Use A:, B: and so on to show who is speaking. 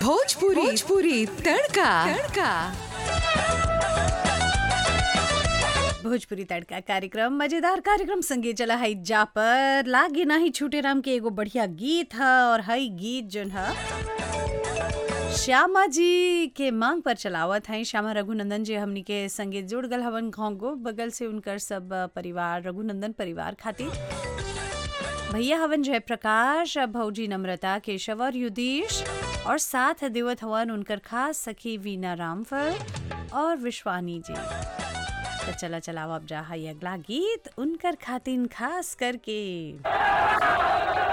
A: भोजपुरी भोजपुरी तड़का तड़का
B: भोजपुरी तड़का कार्यक्रम मजेदार कार्यक्रम संगे चला है जा पर लागे नाही छूटे राम के एगो बढ़िया गीत ह और हई गीत जोन ह श्यामा जी के मांग पर चलावत हैं श्यामा रघुनंदन जी हमनी के संगे जुड़ गल हवन घोंगो बगल से उनकर सब परिवार रघुनंदन परिवार खातिर भैया हवन जय प्रकाश भौजी नम्रता केशव और युधीश और साथ देवत हवन उनकर खास सखी वीना रामफल और विश्वानी जी तो चला चलाओ अब जा है अगला गीत उनकर खातिन खास करके